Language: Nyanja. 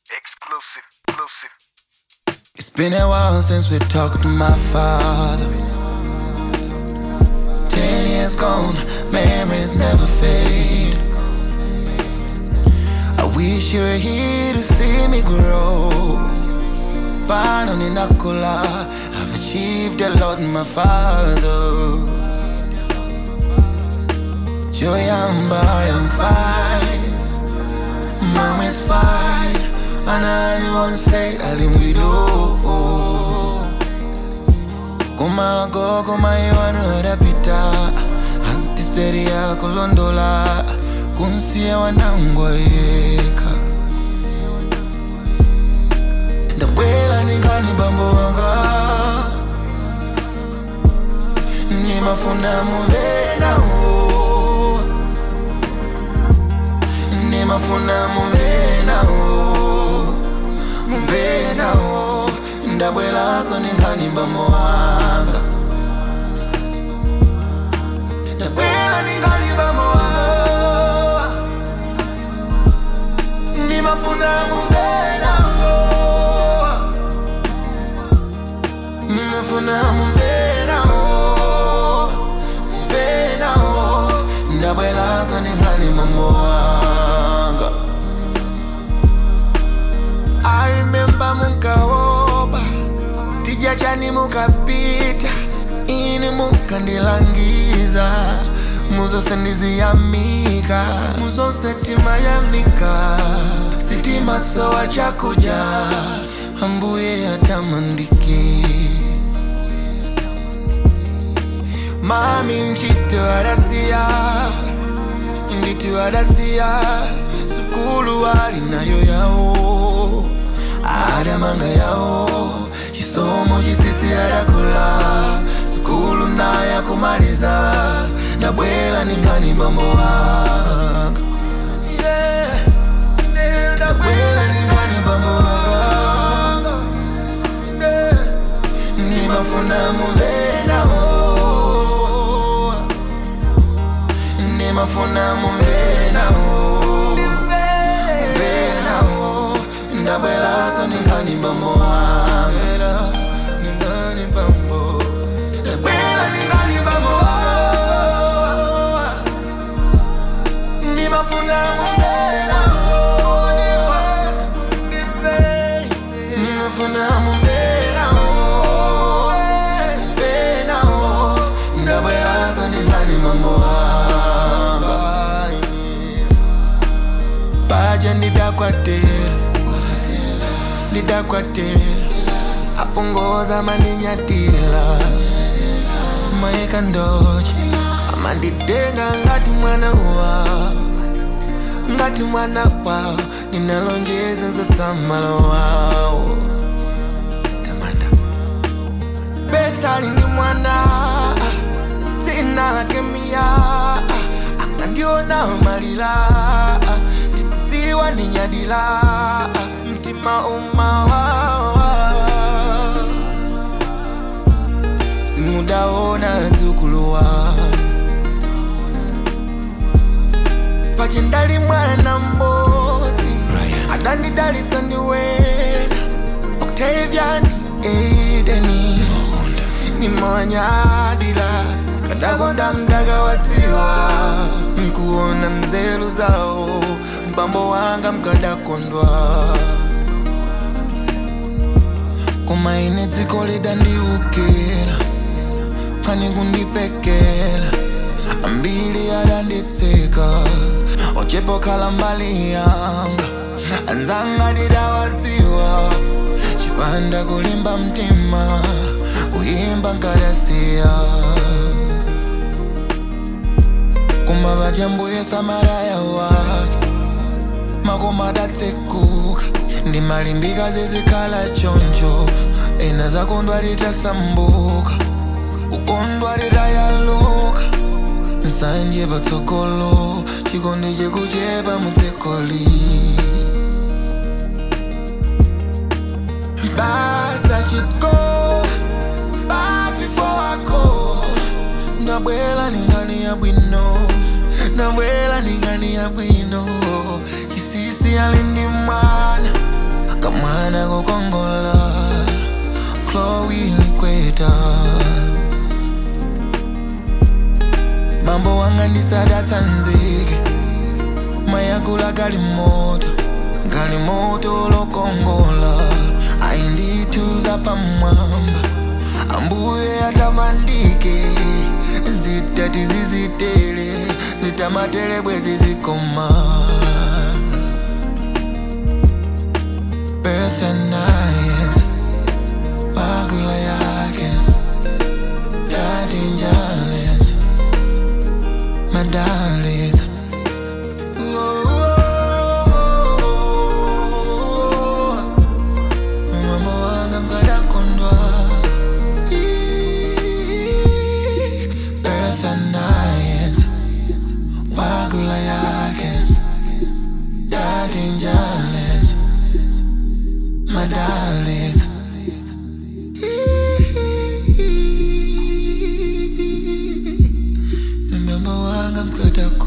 Exclusive, exclusive. It's been a while since we talked to my father. Ten years gone, memories never fade. I wish you were here to see me grow. Pano ninakula, I've achieved a lot, my father. Joyamba, I'm fine. Mom is fine. And I won't say alimwido. Kuma go, kuma iwanu rapita. Antisteria kulondola. Kunsia wanangwa yeka. Ndabwela ningani bambo wanga. Nimafuna muvena oh. Nimafuna muvena oh. Muvena oh. Ndabwela so ningani bambo wanga. Ndabwela ningani bambo wanga. Nimafuna muvena oh. Nimefuna muvena oh. Muvena oh. Ndabwela so ningani bambo wanga. I remember mukaoba tija chani mukapita ini mukandilangiza muzose ndiziyamika muzose timayamika sitima sowa chakuja ambuye atamandiki mami mchito adasiya nditu adasiya sukulu alinayo yawo adamanga yawo chisomo chisisi adakula sukulu naye kumaliza ndabwela ningani bambo wanga Yeah, yeah, ndabwela ningani bambo wanga Yeah, nimafuna muvena oh. nimafuna muvena oh. muvena oh. ndabwela so ningani bambo wanga ningani bambo ndabwela ningani bambo wanga nimafuna muvena oh. nimafuna muvena oh. muvena oh. ndabwela so ningani bambo wanga baja ndidakwatela ndidakwatela apongoza mandinyatila maeka ndoche amanditenga ngati mwana wa ngati mwana wawo ninalonjeza nzosamala wawo tamanda bethali ni mwana dzina lake miya akandiona malila ndikudziwa ndinyadila mtima umawawa simudaona dzukuluwa pachindali mwana mmodzi adandidalisa ndiwena octavian edeni nimawanyadila kadakonda mdaka wadziwa nkuona mzelu zawo mbambo wanga mkadakondwa koma ine dziko lidandiukira pani kundipekela ambili adanditseka ochepokhala mbali yanga anzanga didawadziwa chipanda kulimba mtima kuyimba nkadasiya koma vajambuye samaraya wake makoma adatsekuka ndimalimbika zizikhala choncho ena zakondwa litasambuka ukondwa litayaluka nsanje patsogolo chikondi chikuchepa mutsekoli basa chiko back before I go ndabwela ningani ya bwino ndabwela ningani ya bwino chisisi alindi mwana anakukongola Chloe likweta mambo wanga ndisadatsanzike mayakula galimoto galimoto lokongola ayindithuza pamwamba ambuye atamandike zitati zizitele zitamatele bwezi zikoma Berthanias, Bagula Yakins, Daddy Jalis, Madalis. Mambo wanga mkada kondwa Berthanias, Bagula Yakins, Daddy Jalis, Madalis. Remember wanga mkada kondwa